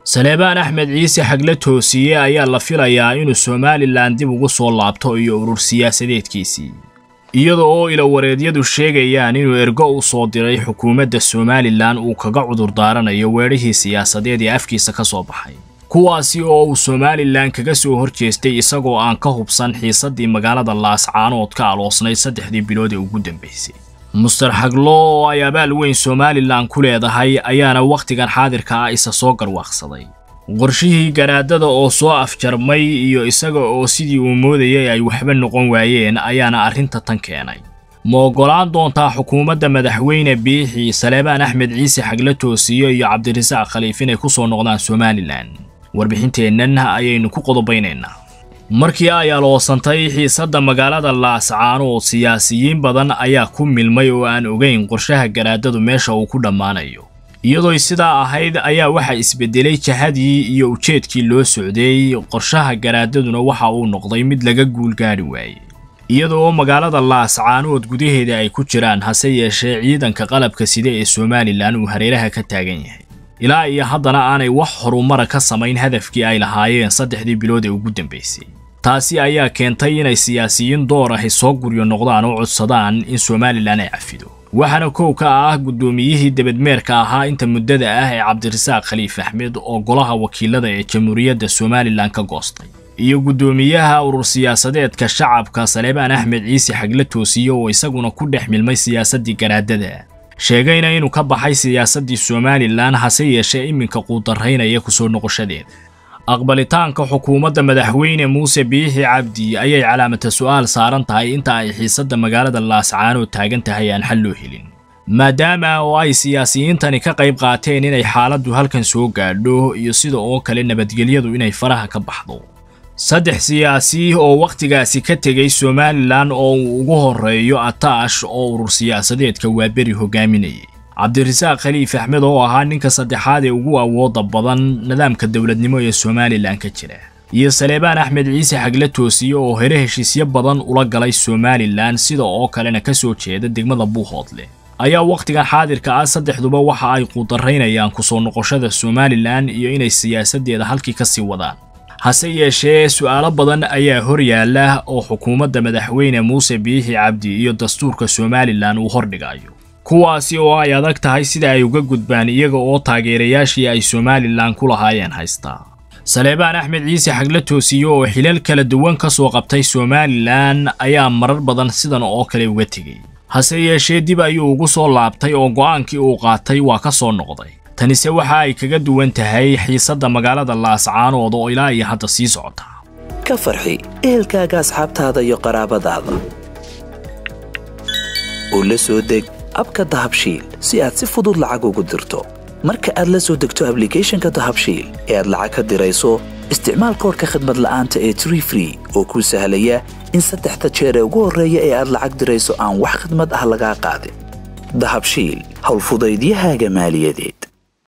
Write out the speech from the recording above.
saleebaan axmed ciise xagle toosiye ayaa la filayaa inuu somalilan dib ugu soo laabto iyo urur siyaasadeedkiisii iyada oo ilawareedyadu sheegayaan inuu ergo u soo diray xukuumadda somalilan uu kaga cudurdaaranayo weedhihii siyaasadeed ee afkiisa ka soo baxay kuwaasi oo uu somalilan kaga soo hor jeestay isagoo aan ka hubsan xiisaddii magaalada laascaanood ka aloosnayd saddexdii bilood ee ugu dambaysay muster xaglo oo ay abaal weyn somalilan ku leedahay ayaana wakhtigan xaadirka ah isa soo garwaaqsaday qorshihii garaadada oo soo afjarmay iyo isaga oo sidii uu moodayay ay waxba noqon waayeen ayaana arrinta tan keenay ma oggolaan doontaa xukuumadda madaxweyne biixi saleebaan axmed ciise xagle toosiyo iyo cabdirasaaq khaliif inay ku soo noqdaan somalilan warbixinteennan ayaynu ku qodobaynaynaa markii ay aloosantay xiisadda magaalada laascaanood siyaasiyiin badan ayaa ku milmay oo aan ogayn qorshaha garaadadu meesha uu ku dhammaanayo iyadooy sidaa ahayd ayaa waxaa isbedelay jahadii iyo ujeedkii loo socdeey qorshaha garaadaduna waxa uu noqday mid laga guulgaadhi waayey iyada oo magaalada laascaanood gudaheeda ay ku jiraan hase yeeshee ciidanka qalabka sida ee somalilan uu hareeraha ka taagan yahay ilaa iyo haddana aanay wax horumara ka samayn hadafkii ay lahaayeen saddexdii bilood ee ugu dambaysay taasi ayaa keentay inay siyaasiyiin door ahi soo guryo noqdaan oo codsadaan in somalilan ay cafido waxaana kow ka ah guddoomiyihii debadmeerka ahaa inta muddada ah ee cabdirasaaq khaliif axmed oo golaha wakiilada ee jamhuuriyadda somalilan ka goostay iyo guddoomiyaha urur siyaasadeedka shacabka saleebaan axmed ciise xagle toosiye oo isaguna ku dhex milmay siyaasaddii garaadada sheegayna inuu ka baxay siyaasaddii somalilan hase yeeshee iminka quudaraynaya kusoo noqoshadeeda aqbalitaanka xukuumadda madaxweyne muuse biixi cabdi ayay calaamata su'aal saaran tahay inta ay xiisadda magaalada laascaanood taagan tahay aan xal loo helin maadaama oo ay siyaasiyiintani ka qayb qaateen inay xaaladdu halkan soo gaadho iyo sida oo kale nabadgelyadu inay faraha ka baxdo saddex siyaasi oo wakhtigaasi ka tegay somalilan oo uu ugu horreeyo ataash oo urur siyaasadeedka waaberi hogaaminayay cabdirasaaq khaliif axmed oo ahaa ninka saddexaad ee ugu awooda badan nidaamka dowladnimo ee somalilan ka jira iyo saleebaan axmed ciise xagle toosiye oo hore heshiisyo badan ula galay somalilan sida oo kalena ka soo jeeda degmada buuhoodle ayaa wakhtigan xaadirka ah saddexduba waxa ay quudaraynayaan kusoo noqoshada somalilan iyo inay siyaasaddeeda halkii ka sii wadaan hase yeeshee su'aalo badan ayaa hor yaalla oo xukuumadda madaxweyne muuse biixi cabdi iyo dastuurka somalilan uu hordhigayo kuwaasi oo ay adag tahay sida ay uga gudbaan iyaga oo taageerayaashii ay somalilan ku lahaayeen haystaa saleebaan axmed ciise xagle toosiye oo xilal kala duwan ka soo qabtay somalilan ayaa marar badan sidan oo kale uga tegey hase yeeshee dib ayuu ugu soo laabtay oo go'aankii uu qaatay waa ka soo noqday tanise waxa ay kaga duwan tahay xiisadda magaalada laascaanood oo ilaa iyo hadda sii socota ka farxi ehelkaaga asxaabtaada iyo qaraabadaada oo la soo deg abka dahabshiil si aad si fudud lacag ugu dirto marka aad la soo degto ablicathonka dahabshiil ee aad lacag ka dirayso isticmaal koorka khadmad la'aanta ee tree free oo kuu sahlaya in saddexda jeer ee ugu horreeya ee aad lacag dirayso aan wax khadmad ah lagaa qaadin dahabshiil howlfudaydiyahaaga maaliyadeed